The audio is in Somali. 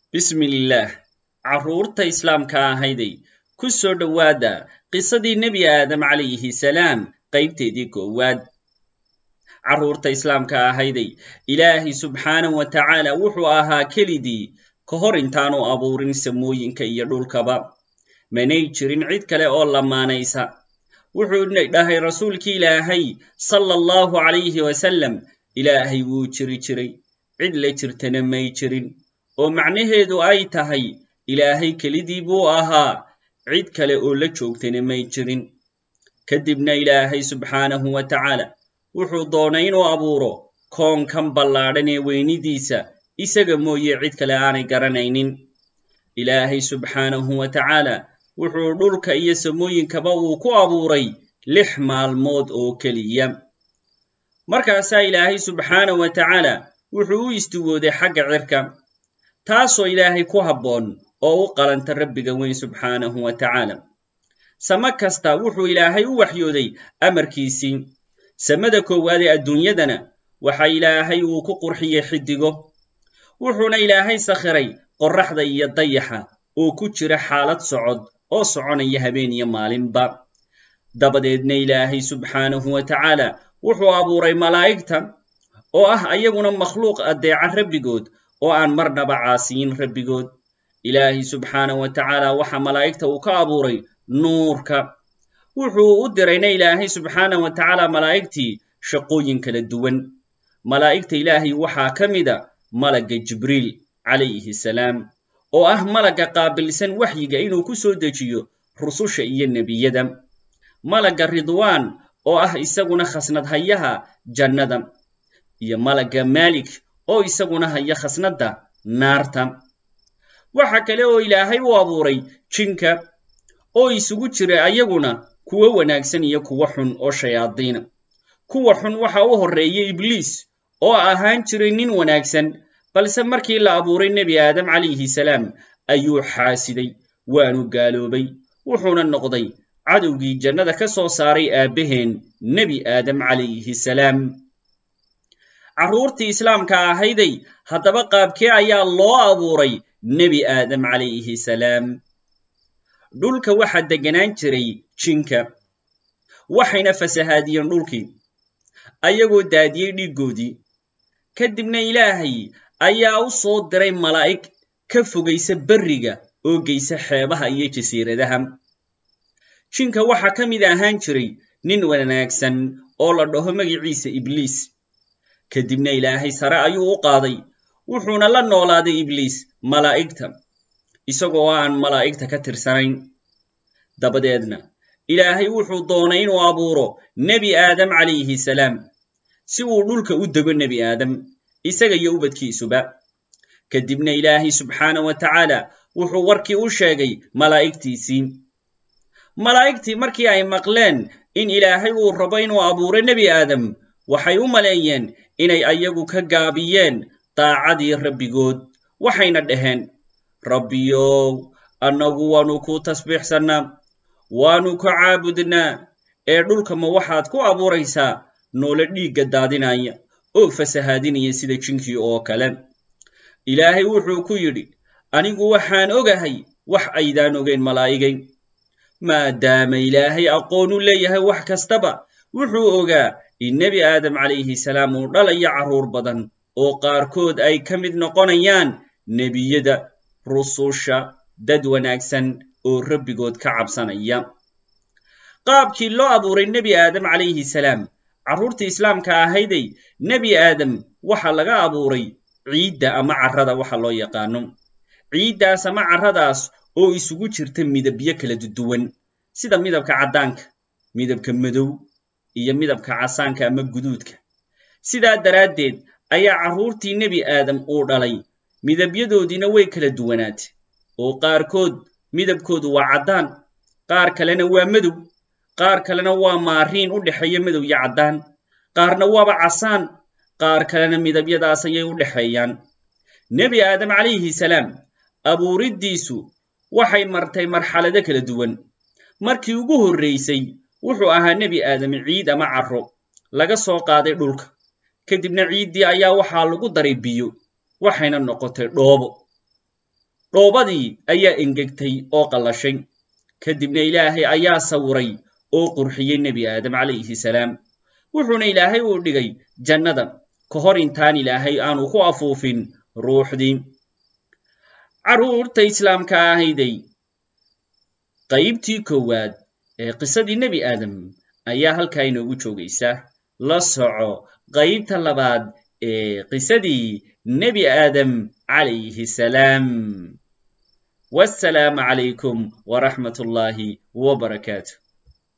bismillaah carruurta islaamka ahayday ku soo dhowaada qisadii nebi aadam calayhi salaam qaybteedii koowaad carruurta islaamka ahayday ilaahay subxaanah wa tacaala wuxuu ahaa kelidii ka hor intaanu abuurin samooyinka iyo dhulkaba manay jirin cid kale oo lamaanaysa wuxuu dhahay rasuulkii ilaahay sala allahu calayhi wasalam ilaahay wuu jiri jiray cid la jirtana may jirin oo macnaheedu ay tahay ilaahay kelidii buu ahaa cid kale oo la joogtana may jirin kadibna ilaahay subxaanahu wa tacaala wuxuu doonay inuu abuuro koonkan ballaadhan ee weynidiisa isaga mooye cid kale aanay garanaynin ilaahay subxaanahu wa tacaala wuxuu dhulka iyo samooyinkaba uu ku abuuray lix maalmood oo keliya markaasaa ilaahay subxaanahu wa tacaala wuxuu u istiwooday xagga cirka taasoo ilaahay ku habboon oo u qalanta rabbiga weyn subxaanahu wa tacaala samo kasta wuxuu ilaahay u waxyooday amarkiisii samada koowaad ee adduunyadana waxa ilaahay uu ku qurxiyey xiddigo wuxuuna ilaahay sakhiray qorraxda iyo dayaxa oo ku jira xaalad socod oo soconaya habeen iyo maalinba dabadeedna ilaahay subxaanahu wa tacaala wuxuu abuuray malaa'igta oo ah ayaguna makhluuq addeeca rabbigood oo aan marnaba caasiyin rabbigood ilaahay subxaanahu wa tacaala waxa malaa'igta uu ka abuuray nuurka wuxuu u dirayna ilaahay subxaanahu wa tacaala malaa'igtii shaqooyin kala duwan malaa'igta ilaahay waxaa ka mida malagga jibriil calayhi salaam oo ah malagga qaabilsan waxyiga inuu ku soo dejiyo rususha iyo nebiyada malagga ridwaan oo ah isaguna khasnadhayaha jannada iyo malagga maalik oo isaguna haya khasnadda naarta waxa kale oo ilaahay u abuuray jinka oo isugu jira ayaguna kuwo wanaagsan iyo kuwo xun oo shayaadiina kuwa xun waxa u horreeya ibliis oo ahaan jiray nin wanaagsan balse markii la abuuray nebi aadam calayhi salaam ayuu xaasiday waanu gaaloobay wuxuuna noqday cadowgii jannada ka soo saaray aabbaheen nebi aadam calayhi salaam carruurtii islaamka ahayday haddaba qaabkee ayaa loo abuuray nebi aadam calayhi salaam dhulka waxaa degganaan jiray jinka waxayna fasahaadiyeen dhulkii ayagoo daadiyey dhiiggoodii kadibna ilaahay ayaa u soo diray malaa'ig ka fogaysa berriga oo geysa xeebaha iyo jasiiradaha jinka waxaa ka mid ahaan jiray nin wanaagsan oo la dhaho magiciisa ibliis kadibna ilaahay sare ayuu u qaaday wuxuuna la noolaaday ibliis malaa'igta isagoo aan malaa'igta ka tirsanayn dabadeedna ilaahay wuxuu doonay inuu abuuro nebi aadam calayhi salaam si uu dhulka u dego nebi aadam isaga iyo ubadkiisuba kadibna ilaahay subxaanah wa tacaala wuxuu warkii u sheegay malaa'igtiisii malaa'igtii markii ay maqleen in ilaahay uu rabo inuu abuuro nebi aadam waxay u maleeyeen inay ayagu ka gaabiyeen daacadii rabbigood waxayna dhaheen rabbiyow annagu waannu kuu tasbiixsannaa waannu ku caabudnaa ee dhulka ma waxaad ku abuuraysaa noole dhiigga daadinaya oo fasahaadinaya sida jinkii oo kale ilaahay wuxuu ku yidhi anigu waxaan ogahay wax aydaan ogayn malaa'igay maadaama ilaahay aqoon u leeyahay wax kastaba wuxuu ogaa in nebi aadam calayhi salaam uu dhalayo carruur badan oo qaarkood ay ka mid noqonayaan nebiyada rususha dad wanaagsan oo rabbigood ka cabsanaya qaabkii loo abuuray nebi aadam calayhi salaam carruurtii islaamka ahayday nebi aadam waxa laga abuuray ciidda ama carrada waxa loo yaqaano ciiddaas ama carradaas oo isugu jirta midabyo kala duwan sida midabka caddaanka midabka madow iyo midabka casaanka ama guduudka sidaa daraaddeed ayaa carruurtii nebi aadam uu dhalay midabyadoodiina way kala duwanaatay oo qaarkood midabkoodu waa caddaan qaar kalena waa madow qaar kalena waa maariin u dhexeeya madow iyo caddaan qaarna waaba casaan qaar kalena midabyadaas ayay u dhexeeyaan nebi aadam calayhi salaam abuuriddiisu waxay martay marxalado kala duwan markii ugu horraysay wuxuu ahaa nebi aadam ciid ama carro laga soo qaaday dhulka kadibna ciiddii ayaa waxaa lagu daray biyo waxayna noqotay dhoobo dhoobadii ayaa engegtay oo qallashay kadibna ilaahay ayaa sawiray oo qurxiyey nebi aadam calayhi salaam wuxuuna ilaahay uu dhigay jannada ka hor intaan ilaahay aanu ku afuufin ruuxdii carruurta islaamka ahayday qaybtii koowaad ee qisadii nebi aadam ayaa halkaa inoogu joogaysa la soco qaybta labaad ee qisadii nebi aadam calayhi salaam wassalaamu calaykum waraxmat ullaahi wbarakaatu